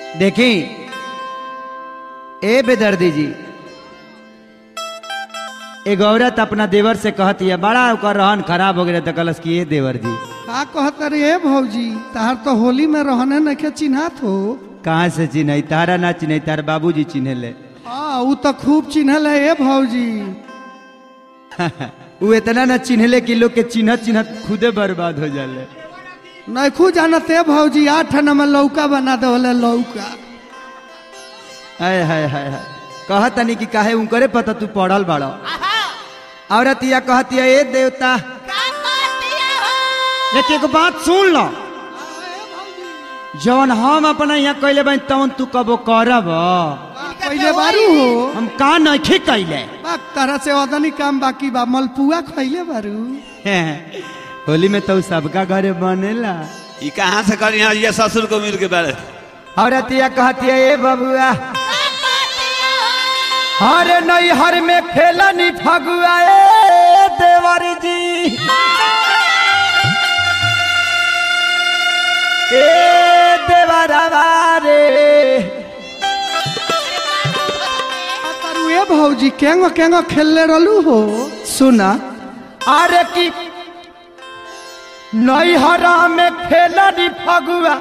देखी ए बेदर्दी जी एगो औरत अपना देवर से कहती है बड़ा ओकर रहन खराब हो गया तो कलस की ये देवर जी का कहत रे भौजी तार तो होली में रहने नखे चिन्हात हो कहाँ से चिन्हई तारा ना चिन्हई तार बाबूजी चिन्हे ले हाँ ऊ तो खूब चिन्हल है ए भौजी वो इतना ना चिन्हले कि लोग के चिन्हत चिन्हत खुदे बर्बाद हो जाले नैखू जानत है भौजी आठ नंबर लौका बना दे लौका हाय हाय हाय हाय कहत तनी कि काहे उनकरे पता तू पढ़ल बाड़ो औरत या कहती है ए देवता लेकिन एगो बात सुन लो जवन हम अपना यहाँ कैले बानी तवन तू कबो करब पहले बारू हो हम का नहीं कैले बाक तरह से ओदनी काम बाकी बा मलपुआ खैले बारू होली में तो सबका घरे बनेला ई कहाँ से करी यहाँ ये ससुर को मिल के बारे औरत या कहती है ए बबुआ हरे नहीं हर में खेलनी फगुआ ए देवर जी ए देवरवा रे तारू ए भौजी केंगो केंगो खेलले रहलू हो सुना अरे की नैहरा में खेलनी फगुआ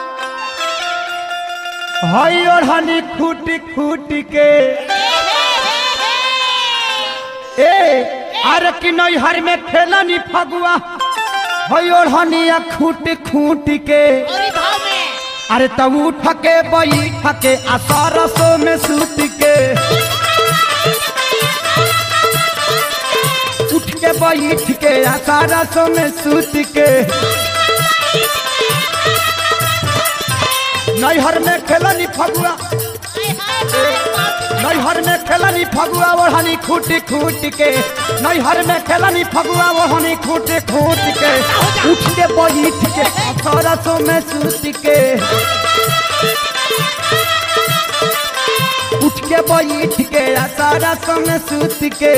हई ओढ़नी खूटी खूटी के ए अरे की नैहर में खेलनी फगुआ हई ओढ़नी खूट खूट के अरे तब उठ के बैठ के आ सरसों में सूत के उठ के बैठ के आ सरसों में सूत के नैहर में खेलनी फगुआ नैहर में खेलनी फगुआ ओढ़नी खूटी खूट के नैहर में खेलनी फगुआ ओढ़नी खूटी खूट के उठ के बैठ के आ सरसों में सूत के उठ के बैठ के आ सरसों में सूत के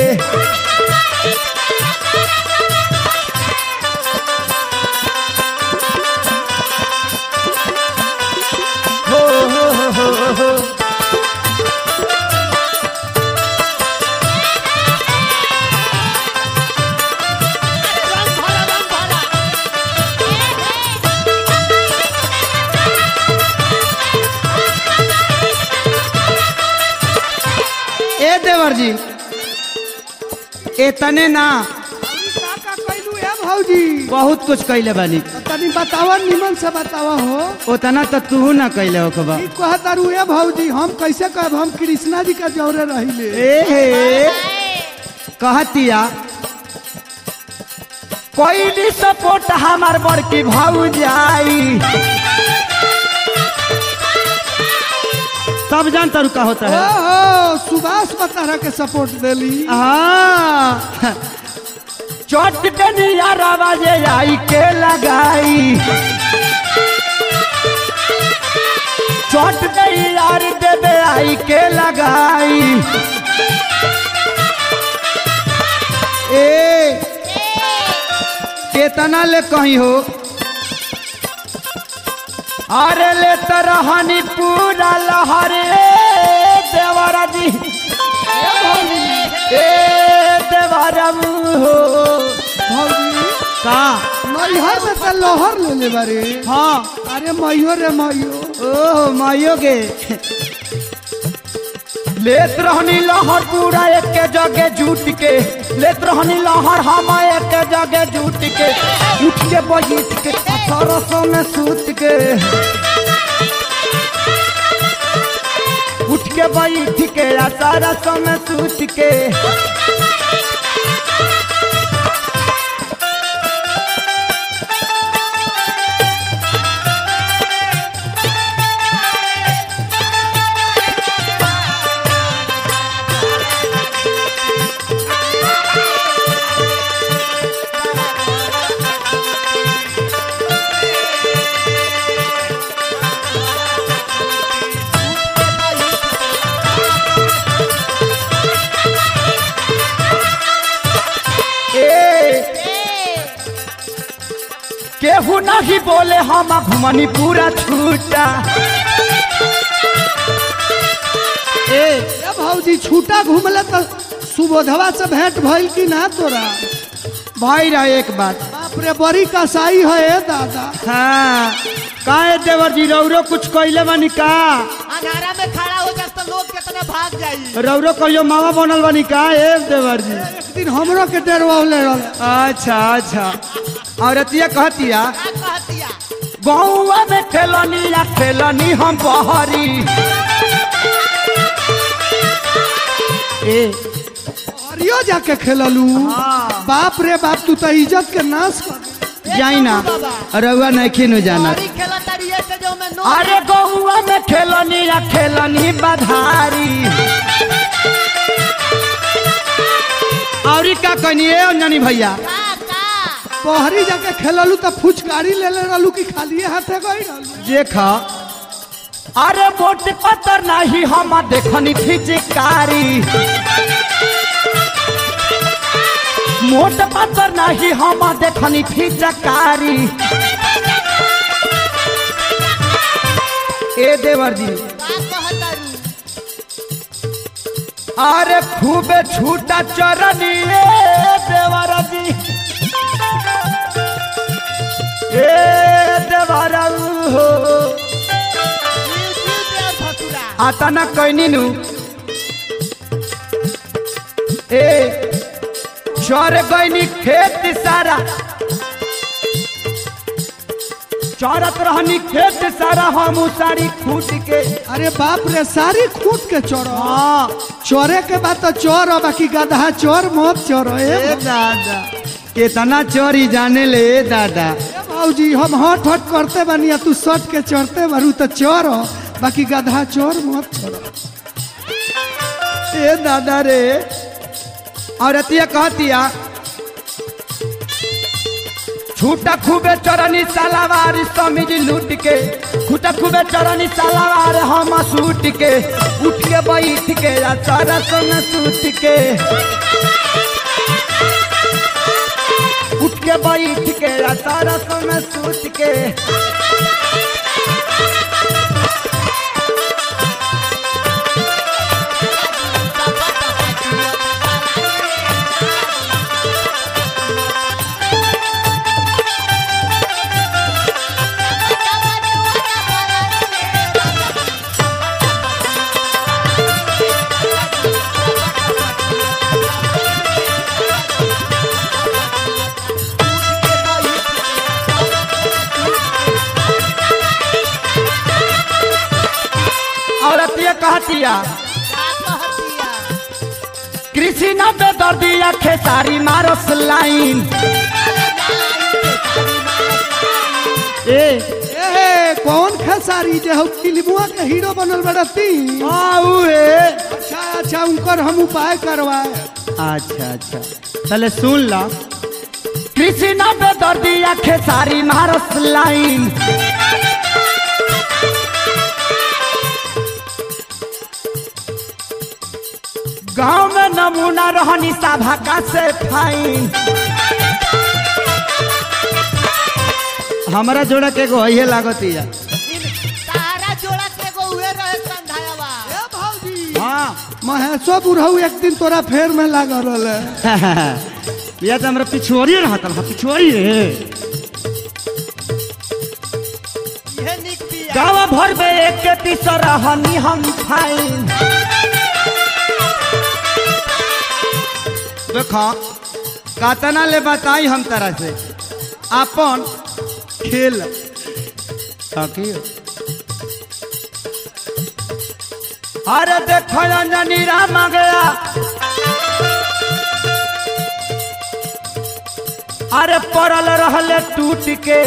हो हो हो हो हो ए देवर जी इतने ना का का कैलू ए भौजी बहुत कुछ कैले बानी तनी बतावा निमन से बतावा हो उतना तो तू ना कैले हो खबा ई कहत तारू ए भौजी हम कैसे कहब हम कृष्णा जी का जौरे रहिले ए हे कहतिया कोई भी सपोर्ट हमार बड़की भाऊ जाई सब जानता रुका होता है ओहो सुभाष बतारा के सपोर्ट देली हाँ चोट डनिया बाजे आई के लगाई चोट नहीं यार देवे आई के लगाई ए केतना ले कहीं हो अरे ले तरहनी पूरा लहरे देवरा जी ए देवरा हो भौजी का मैहर में तो लोहर ले ले बारे हाँ अरे मैयो रे मैयो ओह मायो गे लेत रहनी लहर पूरा एक के जगह जूट के लेत रहनी लहर हम एक के जगह जूट के उठ के बैठ के सरसों में सूत के उठ के बैठ के आ सरसों में सूत के केहू नहीं बोले हम घुमनी पूरा छूटा ए ए भौजी छूटा घूमले तो सुबोधवा से भेंट भइल कि ना तोरा भाई रहा एक बात बाप रे बड़ी कसाई है ए दादा हाँ काहे देवर जी रौरो कुछ कहले बानी का अंधारा में खड़ा हो जाए तो लोग कितने भाग जाई रौरो कहियो मामा बनल बानी का ए देवर जी एक दिन हमरो के डेरवावले रहल अच्छा अच्छा औरतिया कहतिया का कहतिया गौवा में खेलनी या खेलनी हम बहरी ए अरियो जाके खेललू हाँ। बाप रे बाप तू तो इज्जत के नाश कर दे। जाई ना रउआ नहीं नु जाना हमारी खेला तारी ऐसे जो मैं नो अरे गौवा में खेलनी या खेलनी बधारी औरी का कहनी ए अंजनी भैया का का पहरी जाके खेललू तो फुचकारी ले ले रहलू कि खालिए हाथे गई रहलू देखा अरे मोट पत्थर नहीं हम देखनी फिजिकारी मोट पत्थर नहीं हम देखनी फिजकारी ए देवर जी का कहतारू अरे खूबे छूटा चरनी ए देवर जी ए देवर हो जीव जीव दे भसुरा आता ना कहनी नु ए चर गईनी खेत सारा चरत रहनी खेत सारा हम सारी खूट के अरे बाप रे सारी खूट के चोरो हाँ चोरे के बाद तो चोर हो बाकी गधा चोर मत चोरो ए ए दादा कितना चोरी जाने ले ए दादा ए भौजी हम हट हट करते बानी आ तू सट के चढ़ते बारू तो चोर हो बाकी गधा चोर मत छोड़ो ए दादा रे औरतिया कहतिया छूटा खूबे चरनी सालावार समीज लूट के छूटा खूबे चरनी सालावार हम सूट के उठ के बैठ के या सारा सन सूट के उठ के बैठ के या सारा सन सूट के औरतिया कहतिया का कहतिया कृषि न बेदर्दिया खेसारी मारस लाइन ए ए कौन खेसारी जे हो फिल्मुआ के हीरो बनल बड़ा ती आऊ ए अच्छा अच्छा उनकर हम उपाय करवाए अच्छा अच्छा चले सुन ला कृषि न बेदर्दिया खेसारी मारस लाइन गांव में नमूना रहनी सभा का से फाइन हमारा जोड़ा के गो ये लागतिया तारा जोड़ा के एगो उहे रहे संधायावा ए भौजी हाँ महेशो बुढ़ऊ एक दिन तोरा फेर में लागल रहले या तो हमरा पिछुआरी रहता हा पिछुआरी रे इहे निक बिया गाँव भर में एक के तीसरा हनी हम फाइन देखो कातना ले बताई हम तरह से अपन खेल ताकियो अरे देखो अंजनी राम आ गया अरे पड़ल रहले टूट के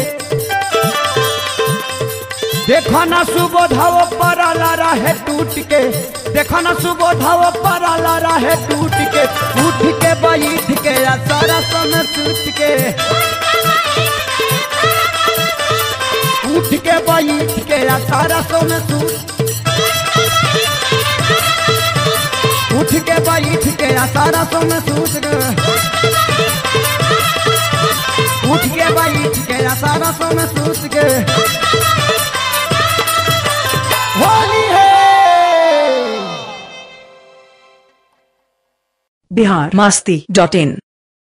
देखो न सुबोधव पड़ल रहे टूट के देखो न सुबोधव पड़ल रहे टूट के उठ के बैठ के आ सरस में सूत के उठ के बैठ के आ सरस में सूत उठ के बैठ के आ सरस में सूत के उठ के बैठ के आ सरस में सूत के होली है बिहार मास्ती डॉट इन